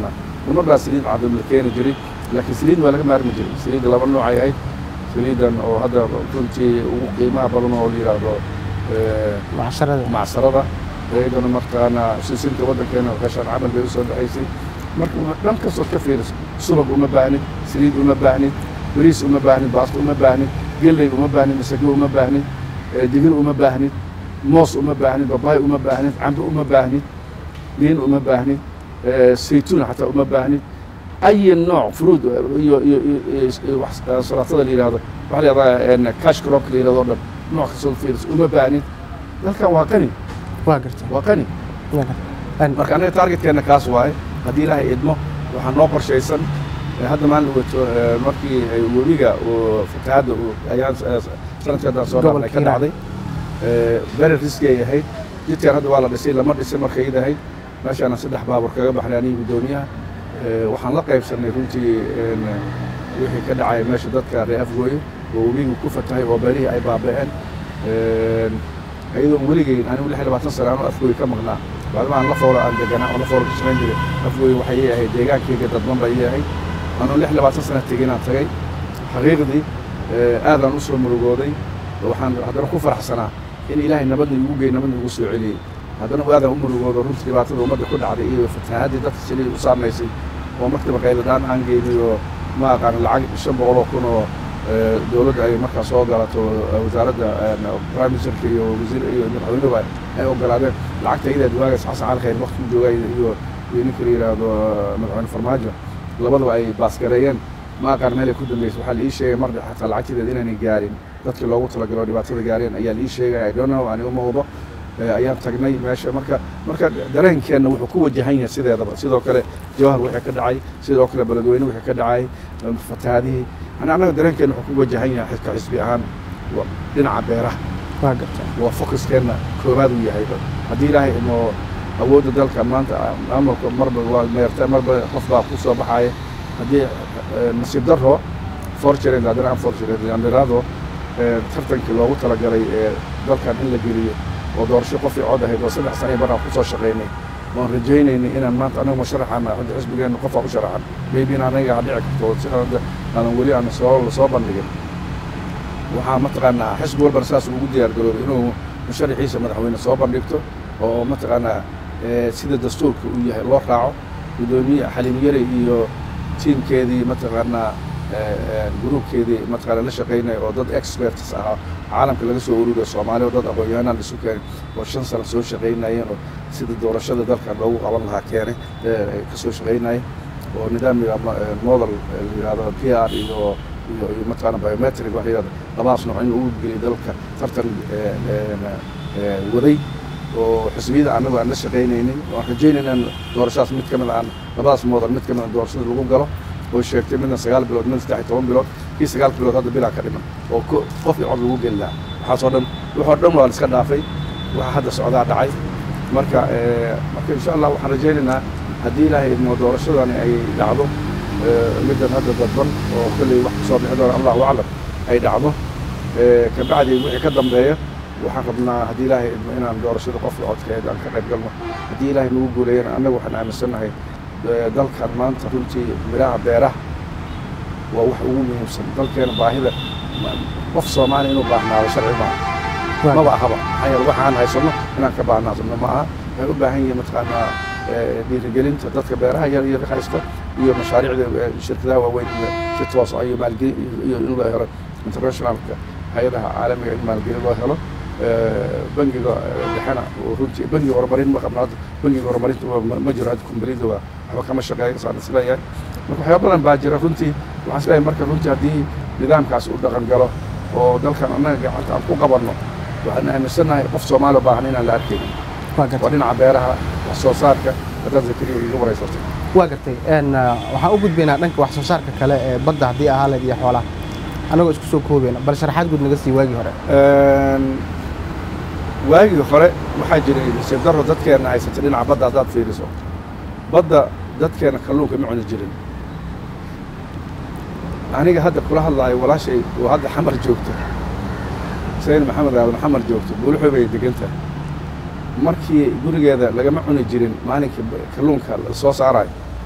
mar baa saliid cadam la keeni jiray laakiin saliid waa laga maarmi jiray saliidda laba noocay ahayd saliidan oo hadda runtii ugu qiimaha badan oo la yidhaahdo macsarada macsarada iyaduna markaana sisinta waddankeena qashaan camal bay usoo baxaysay marka dhan kastood ka fiiriso subag uma baahnid saliid uma baahnid bariis uma baahnid baasto uma baahnid gelley uma baahnid masago uma baahnid digir uma baahnid moos uma baahnid babaay uma baahnid cambe uma baahnid liin uma baahnid saytuun xataa uma baahnid أي نوع فروض iyo iyo salaatada la yidhahdo waxaa la yidhahdaa cash crop la yidhahdo dhan nooc kastoo fiiris uma baahnid dalkan waa qani waa gartay waa qani waa gartay marka anaga targetkeenna kaas waaye haddii ilaahay idmo waxaa noo qorshaysan hadda maalin wato markii webiga fatahaadda ayaan sanadkii haddaan soo dhaafnay ka dhacday beri riski ay ahayd jidkan hadda waa la dhisay lama dhisin markay id ahayd meeshaana saddex baabur kaga baxnay aniga guddoomiyaha waxaan la qaybsannay runtii wixii ka dhacay meesha dadka reer afgooye oo webigu ku fatahay oo beerihii ay baaba'een iyadoo weligeyn anigu lix iyo labaatan sano anuu afgooye ka maqnaa bacdama aan la foolo aan deganaa oo la foolo ka shaqayn jiray afgooye waxay ii ahayd deegaankeyga dadban bay ii ahayd anuu lix iyo labaatan sana tegin aan tagay xaqiiqdii aadaan u soo murugooday waxaan haddana ku faraxsanaa in ilaahay nabadna igu gey nabadna igu soo celiyey haddana aadaan u murugoodo runtii dhibaatada ummadda ku dhacday iyo fatahaadii dadka saliid u saamaysay oo markiiba qayladaan aan geynay oo ma aqaan lacag shan boqol oo kun oo dowladda ay markaa soo galato wasaaradda prime ministerka iyo wasiir iyo madaxweynuhuba ay ogolaadeen lacagta iyadeed waagaas xasan cali khayr waqti joogay iyo iyo ninka la yidhaahdo madaxweyne farmaajo labadaba ay baasgareeyeen ma aqaan meel ay ku dambeysay waxaa la ii sheegay mar xataa lacagtideed inaanay gaarin dadkii loogu talagalo dhibaatada gaareen ayaa la ii sheegay i don't know ani uma hubo ayaan tagnay meesha marka marka dareenkeenna wuxuu ku wajahan yahay sideedaba sidoo kale jawhar wixii ka dhacay sidoo kale beledweyne wixii ka dhacay fatahaadihii yani annaga dareenkeenna wuxuu ku wajahan yahay ka xisbi ahaan dhinaca beeraha waa gartay waa focuskeenna koowaad uu yahay haddii ilaahay inoo awoodda dalka maanta maamulka marba waa meerta marba qof baa ku soo baxaya haddii nasiib daro fortunate haddana aan fortunate aan dhiraado tartankii loogu talagalay ee dalkan in la geliyo oo doorasho qofii cod ahayd oo saddex sano baraan ku soo shaqaynay waan rajaynaynay inaan maanta anagu ma sharaxana hadda xisbigeenna qofaa u sharaxan maybe in anaga dhici karto si aanan weli aan soo lasoo bandhigin waxaa mataqaanaa xisbi walbana saas ugu diyaar garoobay inuu musharaxiisa madaxweyne soo bandhigto oo mataqaanaa sida dastuurka uu yahay loo raaco guddoomiye xaliim yare iyo tiimkeedii mataqaanaa gruubkeedii mataqaana la shaqaynaya oo dad experts ahaa caalamka laga soo ururiyo soomaaliya oo dad aqoon-yahanaan isu keenay oo shan sano soo shaqaynayeen oo sida doorashada dalkan loogu qaban lahaa keenay ka soo shaqaynayay oo nidaamka model la yidhahdo p r iyo iyo iyo mataqaana biometric waxa yidhahdo labadaas nooc in lagu geliyay dalka tartan waday oo xisbiyada annagu aan la shaqaynaynay waan rajaynayna in doorashadaas mid ka mid aan labadaas model mid ka mid a doorashada lagu galo oo sheegtay midna sagaal bilood midna saddex iyo toban bilood kii sagaal bilood hadda bilaa ka dhiman oo qofkii cod lagu geli lahaa waxaasoo dhan waxoo dhan waa la iska dhaafay waxa hadda socdaa dhacay marka marka insha allah waxaan rajaynaynaa haddii ilaahay idmo doorashadani ay dhacdo middan hadda dadban oo kolley wax kasoo bixi doona allahu aclam ay dhacdo kabacdi wixii ka dambeeya waxaan rabnaa haddii ilaahay idmo inaan doorashada qofka codkeed aan ka qayb galno haddii ilaahay nagu guuleeyana annaga waxaan aaminsannahay dalkan maanta runtii midhaha beeraha waa wax ugu muhiimsan dalkeena baahida qof soomaali inuu baahnaado sharci maaha maba ahaba maxaa yeele waxaan haysanno inaan ka baahnaadno ma aha waxay u baahan yihiin mataqaanaa dhiirigelinta dadka beeraha yar yar haysta iyo mashaariicda shirkadaha waaweyn si toos ah iyo maalgelin iyo in loo helo internationalka hay-adaha caalamiga in maalgelin loo helo bangiga dhexena runtii bangiga horumarin ma qabno hadda bangiga horumarinta ma jiro hadda kumbalida waa waxba kama shaqeeyo saan isleeyahay marka waxyaaba badan baa jira runtii waxaan isleeyahay marka runtii haddii nidaamkaas u dhaqan galo oo dalkan annaga gacanta aan ku qabanno waxaan aaminsannahay qof soomaali baahan inaan la arkaynin waa dhinaca beeraha wax soo saarka haddaad zakariya iga waraysatay waa gartay waxaan u gudbaynaa dhanka wax soo saarka kale ee badda haddii ahaa leed iyo xoolaha annagoo isku soo koobayna bal sharaxaad guud naga sii waagii hore waagii hore waxaa jiray nasiib darro dadkeenna haysatay dhinaca badda haddaad fiiriso badda dadkeenna kalluunka ma cuni jirin aniga hadda kula hadlaayo walaashay oo hadda xamar joogto sayn maxamed aadan xamar joogto buulixo bay degan tahay markii gurigeeda lagama cuni jirin maalinkii kalluunka la soo saarayo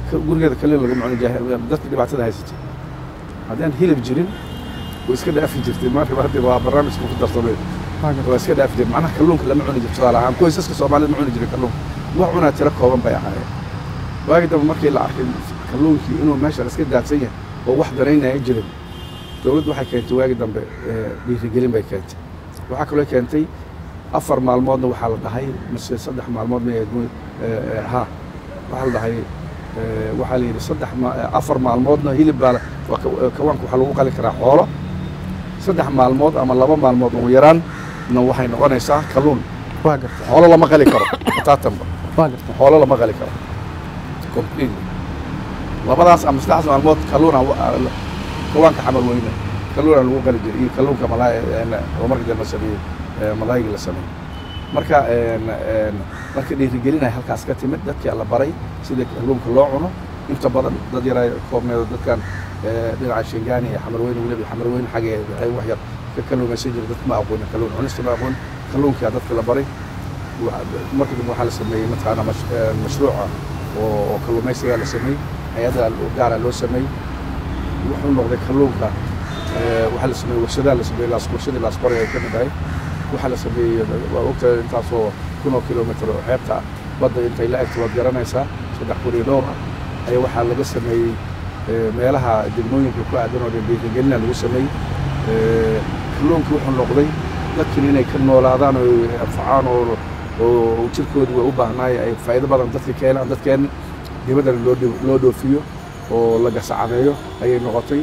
ka- gurigeeda kaliya laguma cuni jaah- dadka dhibaatada haysatay haddaan hilib jirin way iska dhaafi jirtay marka hadda waa barnaamijka ku darsamay waa gartay waa iska dhaafi jirtay macnaha kalluunka lama cuni jirto tusaale ahaan qoysaska soomaalida ma cuni jirin kalluunka wax cunaa tiro kooban bay ahaayeen waagi dambe markii la arkay kalluunkii inuu meesha iska daadsan yahay oo wax daraynaya jirin dowladdu waxay keentay waagi dambe eh, dhiirigelin bay keentay waxaa kaloo keentay afar maalmoodna waxaa la dhahay mise saddex maalmoodna ee gu- eh, eh, ha waxaa la dhahay eh, waxaa la yidhi saddex ma- eh, afar maalmoodna hilib baa la- waa ka- eh, kawaanka waxaa lagu qali karaa xoolo saddex maalmood ama laba maalmood ugu yaraan na waxay noqonaysaa kalluun waa gartay xoolo lama qali karo bataatanba waa gartay xoolo lama qali karo completely labadaas ama saddexdaas maalmood kalluuna kawaanka xamar weyne kalluuna lagu qali jiray iyo kalluunka malaay oo marka dambe sameeyey ee, malaayga la sameeyey marka een, een, marka dhiirigelinay halkaas ka timid dadkii la baray sida kalluunka loo cuno inta badan dad yara koobneedo dadkan ee, dhinaca shingaani iyo xamar weyne weliba xamar weyne xagee waxay wax yar ka kalluumaysan jira dadka ma aqoonin kalluun cunista ma aqoon kalluunkaa dadka la baray Waxa- marka dambe waxaa la sameeyey mataqaana mash- ee, mashruuca oo oo kalluumaysigaa la sameeyey hay-ada gaara loo sameeyey wuxuu noqday kalluunka ee, waxaa la sameeyey warshadaa la sameeyey laas warshadii laasqori ay ka mid ahay waxaa la sameeyey waa ogtahay intaasoo kun oo kilomitr oo xeebta ah badda intay la egto waad garanaysaa saddex kun iyo dhowr ah ayaa waxaa laga sameeyey ee, meelaha degmooyinka ku aadan oo dhan dhiirigelina lagu sameeyey Ee, kalluunka wuxuu noqday dadkan inay ka noolaadaan oo ay anfacaan oo oo jirkoodu way u baahnaay ay faa'iido badan dadka keenaan dadkeen dibaddana loo dho- loo dhoofiyo oo la gasacadeeyo ayay noqotay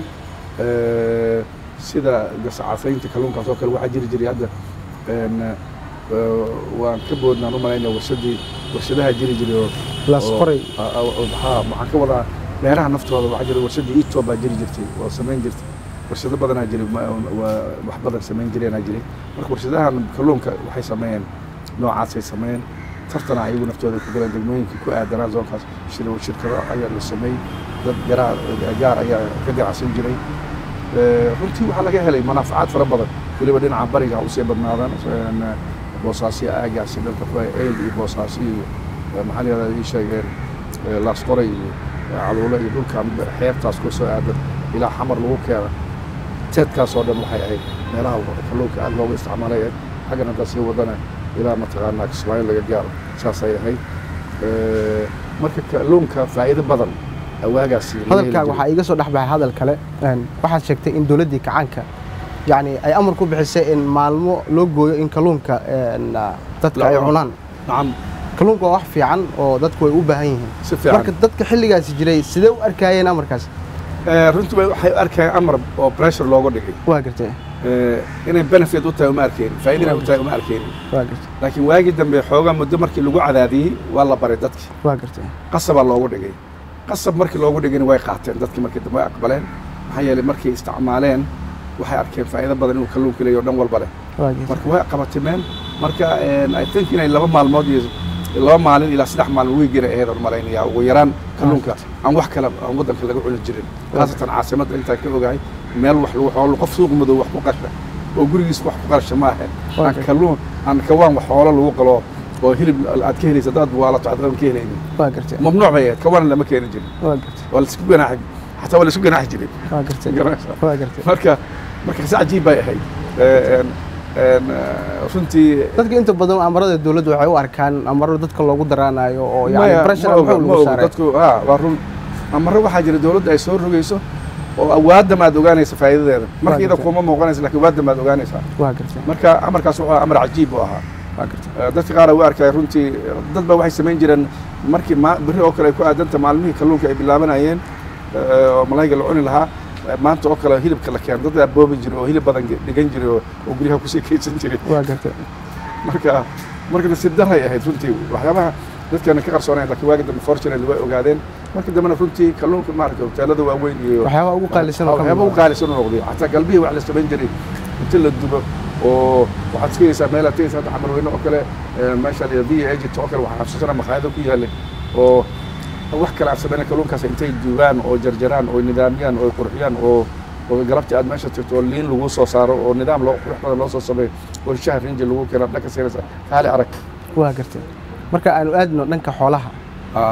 Ee, sida gasacafaynta kalluunkaas oo kale waxaa jiri jiray hadda een, ee, waan ka boodnaan u malaynaya warshadii warshadaha jiri jiray oo laas oo- qoray a- a- oo- haa, waxaan ka wadaa beeraha naftooda waxaa jira warshadii ito baa jiri jirtay oo samayn jirtay warshado badanaa jiray ma- waa wax badan samayn jireenaa jiray marka warshadahan kalluunka waxay sameeyeen noocaasay sameeyeen tartana ayagu naftooda ku galeen degmooyinkii ku aadanaa zoonkaas sida shirkado ayaa la sameeyey dad garaa gaar ayaa ka ganacsan jiray Ee, runtii waxaa laga helay manaafacaad fara badan weliba dhinaca bariga ha usii badnaadaan een, boosaasyo aagaasi dhanka ku hay eyl iyo boosaaso iyo ee, maxaa la yihahdaa ii sheegeen ee, laasqoray iyo ee, caluule iyo dhulkan xeebtaas ku soo aadan ilaa xamar lagu keena teedkaas oo dhan waxay ahayd meelaha kalluunka aad looga isticmaalay ahayd xaggan haddaa sii wadana ilaa mataqaanaa kismaayo laga gaaro saasay ahayd Ee, marka kalluunka faa'iido badan awaagaasi laga heli hadalkaaga jiray. waxaa iiga soo dhex baxay hadal kale een, waxaad sheegtay in dowladdii kacaanka yacni ay amar ku bixisay in maalmo loo gooyo in kalluunka een, dadka La ay cuno. cunaan nacam kalluunka waa wax fiican oo dadku way u baahan yihiin si fiican marka dadka xilligaasi jiray sidee u arkaayeen amarkaas Ee, runtii way- waxay u arkayaan amar oo pressure looga dhigay waa gartay Ee, inay benefit u tahay uma arkeenin faa'iido inay u tahay uma arkeenin waa gartay laakiin waagii dambe xoogaa muddo markii lagu cadaadiyey waa la baray dadki waa gartay qasabaa loogu dhigay qasab markii loogu dhigayna way qaateen dadkii markii dambe way aqbaleen maxaa yeelay markay isticmaaleen waxay arkeen faa'iido badan inuu kalluunka leeyaho dhan walba leh waa gartay marka way qabatimeen marka een, i think inay laba maalmood iyo laba maalin ilaa saddex maalin wiigina ahayd aan malaynaya ugu yaraan kalluunka aan wax kale aan waddanka laga cuni jirin khaasatan caasimadda intaan ka ogahay meel wax lagu xoolo qof suuq madow wax ku qasha oo gurigiis wax ku qarsha ma ahayn Waa aan gartay. kalluun aan kawaan wax xoolo lagu qalo oo hilib aad ka helaysa dad waalato aad ka helaynin waa gartay mamnuuc bay ahayd kawaana lama keeni jirin waa gartay waa laisku ganaaxi xataa waa laisku ganaaxi jiray waa gartay garanaysaa waa gartay marka marka si cajiib bay ahayd Ee, een, een, eh, runtii dadka inta badan amarada dowladda waxay u arkaan amaro dadka loogu daraanayo oo yani maya pressure ma oga muxuu ma lagu oga saaray dadku ha waa run amaro waxaa jira dowladda ay soo rogayso oo awaadam aad ogaanaysa faa'iidadeeda marka iyada gartay. kuma muuqanaysa laakiin awaadam aad ogaanaysaa waa gartay marka amarkaas wuxuu ahaa amar cajiib u ahaa waa gartay Eh, dadka qaar u arkaya runtii dad baa waxay samayn jireen markii ma- berri oo kale ay ku aadanta maalmihii kalluunka ay bilaabanayeen eh, oo malayga la cuni lahaa eh, maanta oo kale hilibka la keeno dad aa boobi jiray oo hilib badan ge- dhigan jiray oo oo guryaha kusii kaydsan jiray waa gartay marka marka nasiib daray ahayd runtii waxyaabaha dadkeena ka qarsoonayn laakiin waagi dambe fortunately way ogaadeen marka dambena runtii kalluunka maaragta hoteelada waaweyn iyo waxyaabaha ugu qaalisan oo ka waxyaaba mid u qaalisan u noqday xataa galbihii wax la samayn jiray inta la dubo oo waxaad iskaysaa meel aad tegaysa hadda xamarweyne oo kale ee, meesha la v agent oo kale waxaa xasuusana makhaayado ku yaallay oo wax kale aan samayna kalluunkaas intay duubaan oo jarjaraan oo nidaamiyaan oo qurxiyaan oo oo galabtii aad meesha tagto oo liin lagu soo saaro oo nidaam loo qurux badan loo soo sameeyo oo shah rinji lagu keena dhanka siinaysa kaali arag waa gartay marka aanu aadno dhanka xoolaha ah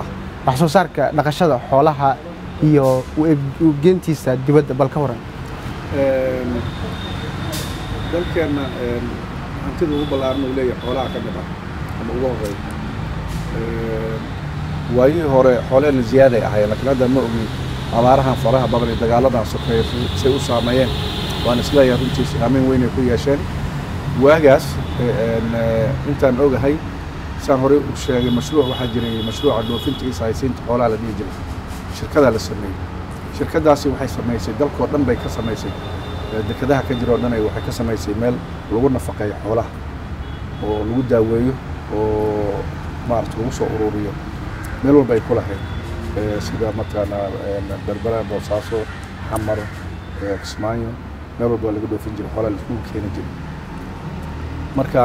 wax soo saarka dhaqashada xoolaha iyo geentiisa dibadda bal ka waran dalkeenna hantida ugu ballaaran uu leeyahay xoolaha ka mid ah ama ugu horeeya waayihii hore xoolehena ziyaaday ahaayeen laakiin hadda ma ogi abaarahan faraha badan iyo dagaaladan sokeeya say u saameeyeen waan isleeyahay runtii saameyn weyn ay ku yeesheen waagaas intaan ogahay saan horey u sheegay mashruuc waxaa jiray mashruuca dhoofinta iyo sahaysiinta xoolaha la dhihi jiray shirkadaa la sameeyey shirkadaasi waxay samaysay dalkoo dhan bay ka samaysay dekedaha ka jira oo dhan waxay ka samaysay meel lagu nafaqeeyo xoolaha oo lagu daaweeyo oo maarata lagu soo ururiyo meel walba ay ku lahayd sida mataqaanaa berbera boosaaso xamar kismaayo meel walba waa laga dhoofin jiray xoolaha laiskugu keeni jiray marka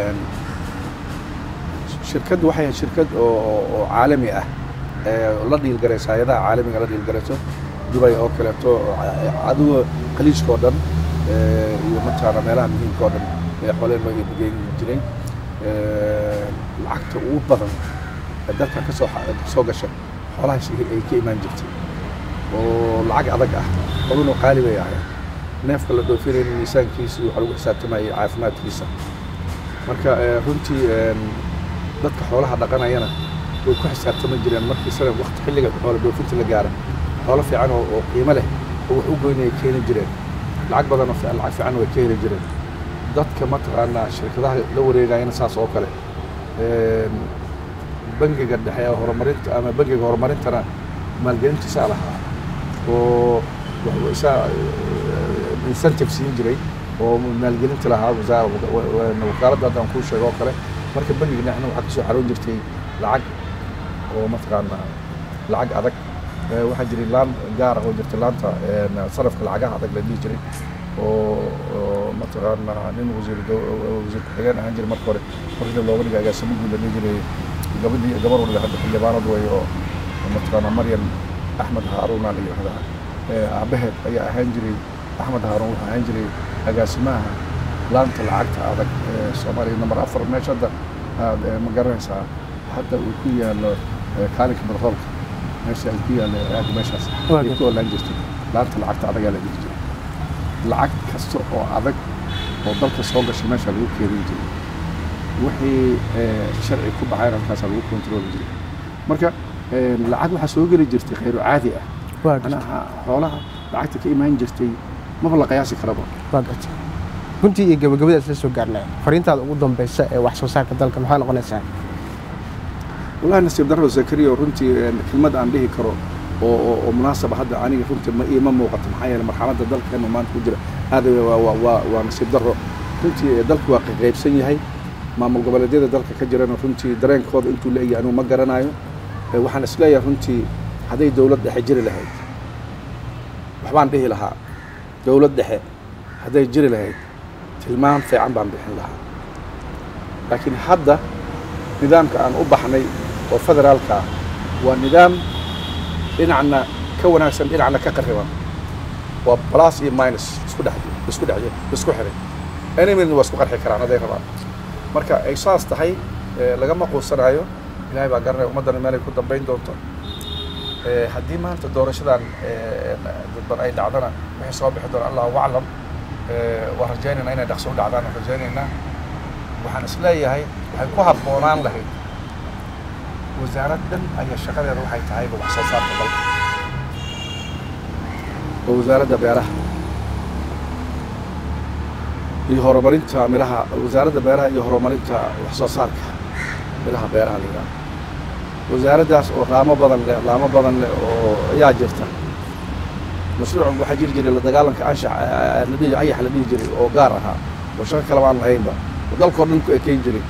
shirkaddu waxay ahayd shirkad oo caalami ah la dhiilgaraysa hay-adaha caalamiga la dhiilgarayso dubay oo kaleeto adigo khaliijka oo dhan iyo mataqaana meelaha muhiimka oo dhan ee xooleen loo iibgeyn jiray lacagta ugu badan ee dalka kasoo kasoo gasha xoolahaas ay ka imaan jirtay oo lacag adag ah xooluna qaali bay ahayd neefka la dhoofinayna miisaankiisa waxaa lagu xisaabtamayay caafimaadkiisa marka runtii dadka xoolaha dhaqanayana way ku xisaabtami jireen markii sana waqti xilliga xoola dhoofinta la gaara xoolo fiican oo qiimo leh oo wax u goynaya keeni jireen lacag badan oo lacag fiican way ka heli jireen dadka mataqaanaa shirkadaha la wareegayana saas oo kale bangiga dhexe ee horumarinta ama bangiga horumarintana maalgelintiisaa lahaa oo isaa incentive siin jiray oo maalgelinta lahaa wakaaladda haddaan kuu sheego oo kale marka bangiga dhexna waxaa kasoo xaroon jirtay lacag oo mataqaanaa lacag adag waxaa jiray laan gaar ah oo jirta laanta sarafka lacagaha adag la dhihi jiray oo mataqaanaa nin wasiir wasiir ku-xigeen ahaan jiray marka hore markii looga dhigay agaasimo guud la dhihi jiray gabadhii gabar waliba hadda xildhibaanad way oo mataqaanaa maryam axmed haaruuna la yidhahdaa aabaheed ayaa ahaan jiray axmed haaruun wuxuu ahaan jiray agaasimaha laanta lacagta adag ee soomaaliya namber afar meesha hadda aad ma garanaysaa hadda uu ku yaalo kaalinka barhoolka meesha ay ku yaalla aagga meeshaas ay ku olaan jirtay laanta lacagta adagaa la dhihi jiray lacag kasta oo adag oo dalka soo gashay meesha lagu keedin jiray wixii sharci ku baxayna halkaasa lagu kontrooli jiray marka lacag waxaa soo geli jirtay khayru caadi ah manaha xoolaha lacagta ka imaan jirtay maba la qiyaasi karaba waa gartay runtii iyo gabagabadaas la soo gaarnay fariintaada ugu dambeysa ee wax soo saarka dalka maxay noqonaysaa wallahi nasiib darro zakariya runtii kelmad aan dhihi karo oo oo munaasaba hadda aniga runtii ma iima muuqato maxaa yeele marxaladda dalkeenu maanta ku jira aad waa nasiib darro runtii dalku waa qaybsan yahay maamul goboleedyada dalka ka jirana runtii dareenkooda intuu leeyahay anugu ma garanayo waxaan isleeyahay runtii hadday dowlad dhexe jiri lahayd waxbaan dhihi lahaa dowlad dhexe hadday jiri lahayd tilmaam fiican baan bixin lahaa laakiin hadda nidaamka aan u baxnay oo federaalka ah waa nidaam dhinacna ka wanaagsan dhinacna ka qariban waa plus iyo minus isku dhex isku dhex isku xiray enemidna waa isku qarxi karaan hadday rabaan marka ay saas tahay lagama quusanaayo ilaahay baa garanaya ummaddana meelay ku dambayn doonto haddii maanta doorashadan dadban ay dhacdana wixii soo bixi doona allahu aclam waan rajaynaynaa inay dhaqso u dhacdaan waan rajaynaynaa waxaan isleeyahay waxay ku habboonaan lahayd wasaarad dhan ayaa shaqadeeda waxay tahayba wax soo saarka dalka oo wasaaradda beeraha iyo horumarinta midhaha wasaaradda beeraha iyo horumarinta wax soo saarka midhaha beeraha la yidhaha wasaaraddaas oo laamo badan leh laamo badan leh oo ayaa jirta mashruuc waxaa jiri jiray la dagaalanka anshax la dhihi ayax la dhihi jiray oo gaar ahaa oo shaqo kaleba aan lahaynba oo dalkoo dhan ku ekeyn jiray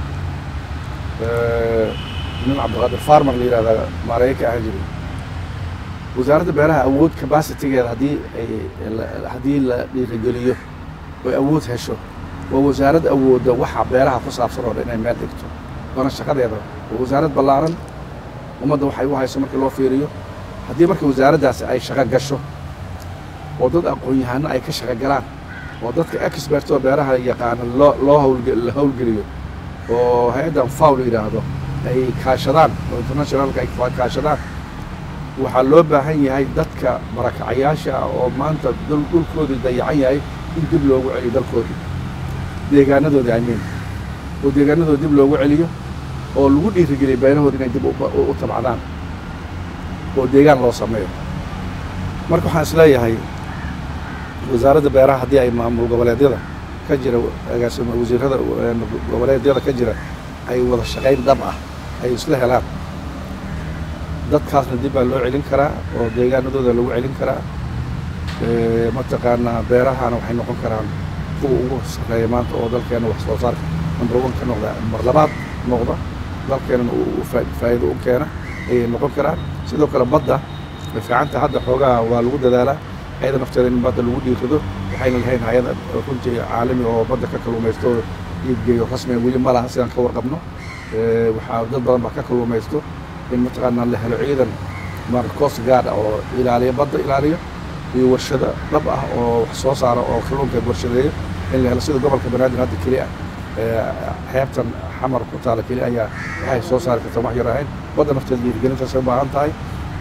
nin cabdiqaadir farmer la yidhahdaa maareeye ka ahaan jiray wasaaradda beeraha awood capacitigeeda haddii ay haddii la dhiirigeliyo oy awood hesho waa wasaarad awoodda waxa beeraha ku saabsan oo dhan inay meel dhigto waana shaqadeeda waa wasaarad ballaaran ummadda waxay u hayso markii loo fiiriyo haddii marka wasaaraddaasi ay shaqo gasho oo dad aqoon-yahano ay ka shaqo galaan oo dadka expertoo beeraha yaqaana loo loo hawlge la hawlgeliyo oo hay-addan faw la yidhaahdo ay kaashadaan oo internationalka ay kaashadaan waxaa loo baahan yahay dadka barakacayaasha ah oo maanta dhulkoodii dayacan yahay in dib loogu celiyo dalkoodii deegaanadoodii amiin oo deegaanadooda dib loogu celiyo oo lagu dhiirigeliyo beerahooda inay dib u tabcadaan oo deegaan loo sameeyo marka waxaan is leeyahay wasaaradda beeraha haddii ay maamul goboleedyada ka jira agaasima wasiirada goboleedyada ka jira ay wada shaqayn dhab ah ay isla helaan dadkaasna dib baa loo celin karaa oo deegaanadooda lagu celin karaa mataqaanaa beerahana waxay noqon karaan kuwa ugu sarreeya maanta oo dalkeena wax soo saarka number one ka noqda mar labaad noqda dalkeenana u faa'iido u keena ayay noqon karaan sidoo kale badda way fiicanta hadda xoogaha waa lagu dadaalaa ayada nafteeda in badda lagu dhiirido waxayna lahayn hay-ada runtii caalami oo badda ka kalluumaysto oo iibgeeyo rasmiga weli ma laha sidaan ka warqabno waxaa dad badan baa ka kalluumaysto in mataqaanaa la helo ciidan mar coast guard ah oo ilaaliya badda ilaaliyo iyo warshada dhab ah oo wax soo saara oo kalluunka warshadeeyo in la helo sida gobolka banaadir hadda keli ah xeebtan xamar ku taala keli ayaa waxay soo saari kartaa wax yar ahayn badda nafteeda dhiirigelintaasay u baahan tahay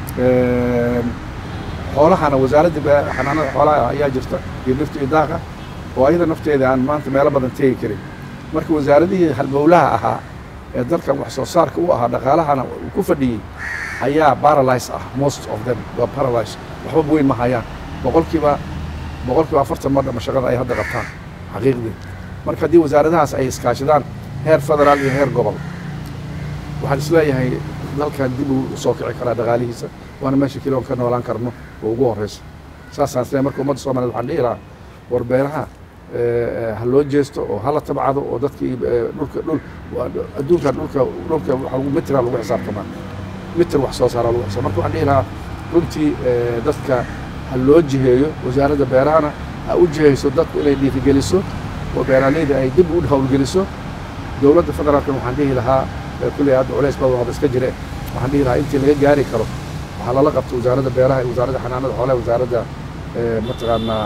xoolahana wasaaradda xanaanada xoolaha ayaa jirta iyo dhirta iyo daaqa oo ayada nafteeda aan maanta meelo badan teegi karin marka wasaaradihii halbowlaha ahaa ee dalkan wax soo saarka u ahaa dhaqaalahana ku fadhiyey ayaa paralyze ah most of them waa paralyze waxba weyn ma hayaan boqolkiiba boqolkiiba afartan ma dhama shaqada ay hadda qabtaan xaqiiqdii marka haddii wasaaradahaas ay iskaashadaan heer federaal iyo heer gobol waxaan isleeyahay dalkan dib uu soo kici karaa dhaqaalihiisa waana meesha keliya oon ka noolaan karno oo ugu horreysa saasaan isleeyahay marka ummadda soomaaliyed waxaan dhihi lahaa war beeraha ha loo jeesto oo hala tabcado oo dadkii dhulka dhul adduunkan dhulka dhulka waxa lagu mitraa lagu xisaabtamaa mitir wax soo saaraa lagu xisaab marka waxaan dhihi lahaa runtii dadka ha loo jiheeyo wasaaradda beerahana ha u jihayso dadku inay dhiirigeliso oo beeraaleyda ay dib u howlgeliso dowladda federaalkan waxaan dhihi lahaa kulley hadda culays badan wada iska jire waxaan dhihi lahaa intii laga gaari karo waxaa lala qabta wasaaradda beeraha iyo wasaaradda xanaanada xoolaha wasaaradda mataqaanaa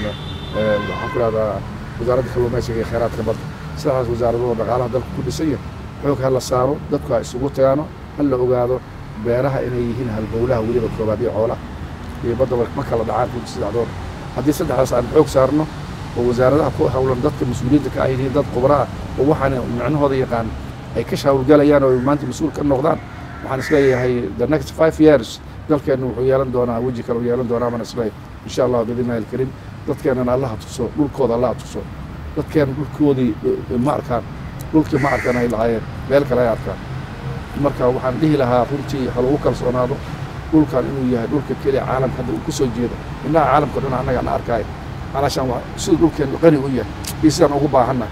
waxaan ku rahdaa wasaaradda kalluumaysiga iyo kheyraadka badda sidaas wasaaradooda dhaqaalaha dalka ku dhisan yahay xoog ha la saaro dadku ha isugu tagaano ha la ogaado beeraha inay yihiin halbowlaha weliba koobaad iyo xoolaha iyo badda ma kala dhacaan runti saddexdood haddii saddexdaas aan xoog saarno oo wasaaradaha ku howlan dadka mas-uuliyiinta ka ay yihiin dad khubraa oo waxaan micnahooda yaqaan ay ka shaawurgalayaan oo maanta mas-uul ka noqdaan waxaan isleeyahay the next five years dalkeenna wuxuu yeelan doonaa weji kale uu yeelan doonaa baan isleeyahay insha allah biidnillahi alkariim dadkeenana allaha tuso dhulkooda allaha tuso dadkeena dhulkoodii ma arkaan dhulkii ma arkaan ay lahaayeen meel kale ay arkaan marka waxaan dhihi lahaa runtii ha lagu kalsoonaado dhulkan inuu yahay dhulka keliya caalamka hadda uu ku soo jeedo indhaha caalamka dhan annaga na arkaayo alaashaan siduu dhulkeenu qani u yahay iyo sidaan ugu baahannahay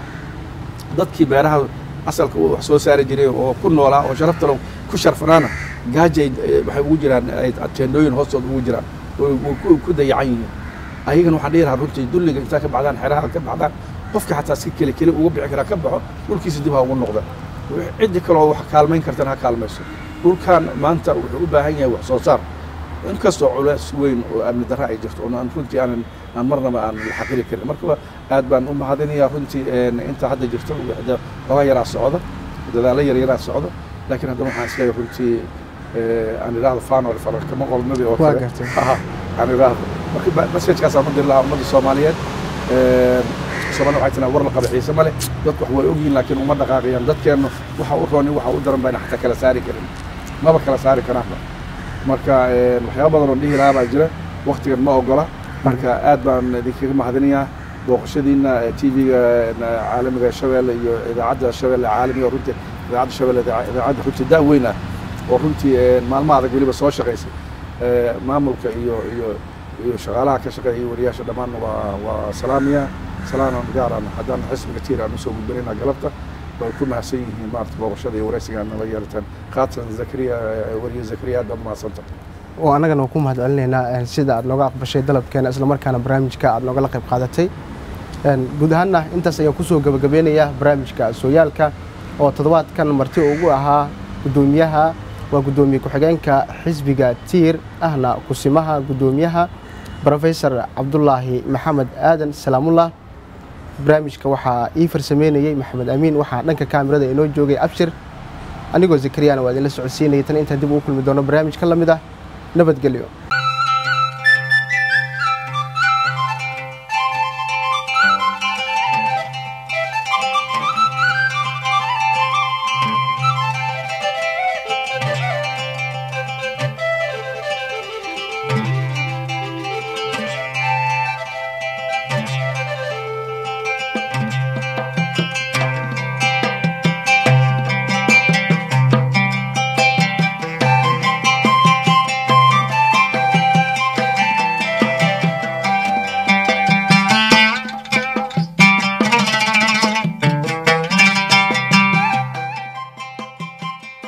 dadkii beeraha asalka wax soo saari jiray oo ku noolaa oo sharafta lo ku sharfanaana gaajay waxay ugu jiraan teendooyin hoostooda ugu jiraan oo ku dayacan yihiin ayagana waxaan dhihi lahaa runtii dulliga intaa ka baxdaan xeraha ka baxdaan qofka xataa si keli keli uga bixi karaa ka baxo dhulkiisa dib ha ugu noqda ciddi kaloo wax kaalmayn kartana ha kaalmayso dhulkan maanta wuxuu u baahan yahay wax soo saar inkastoo culays weyn oo amni darra ay jirto oo runtii aanan aan marnaba aan la xaqiri karin marka aad baan u mahadinayaa runtii inta hadda jirto xoogaa yaraa socda dadaalo yar yaraa socda laakiin haddana waxaan isleeyahay runtii aan idhaahdo fanol kama qolnabi oo kale aan idhaahdo marka masajkaasaan u diri lahaa ummadda soomaaliyeed soomaalida waxay tiraa war la qaba xiise ma leh dadku wax way ogyihin laakiin uma dhaqaaqayaan dadkeennu waxa u rooni waxa u daran bayna xataa kala saari karin maba kala saari karaanba marka waxyaaba badan oo dhihi lahaa baa jira waktigan ma ogola marka aad baan idinkaga mahadinayaa booqashadiina t v-ga caalamiga shabeelle iyo idaacadda shabeelle caalamiga runtii idaacadda shabeelle idaacadda runtii daa weyn ah oo runtii maalmo adag weliba soo shaqaysay maamulka iyo iyo iyo shaqaalaha ka shaqeeya iyo wariyaasha dhammaanna waa waa salaamiya salaanan gaaran haddaan xisbiga tiir aan usoo gudbinaynaa galabta way ku mahadsan yihiin maarata booqashada iyo waraysiga aan nala yeelataan khaatan zakariya wariye zakariya aad baad mahadsanta oo annagana ku mahad celinaynaa sida aad nooga aqbashay dalabkeena islamarkaana barnaamijka aad noogala qayb qaadatay guud ahaanna intaas ayaan kusoo gebagabeynayaa barnaamijka sooyaalka oo toddobaadkan marti ugu ahaa guddoomiyaha waa guddoomiye ku-xigeenka xisbiga tiir ahna kusimaha guddoomiyaha rofesor cabdulaahi maxamed aadan salaamullah barnaamijka waxaa ii farsameynayey maxamed amiin waxaa dhanka kaamirada inoo joogay abshir anigoo zakariyana waa idinla socodsiinayay tan intaan dib ugu kulmi doono barnaamij ka la mid ah nabadgelyo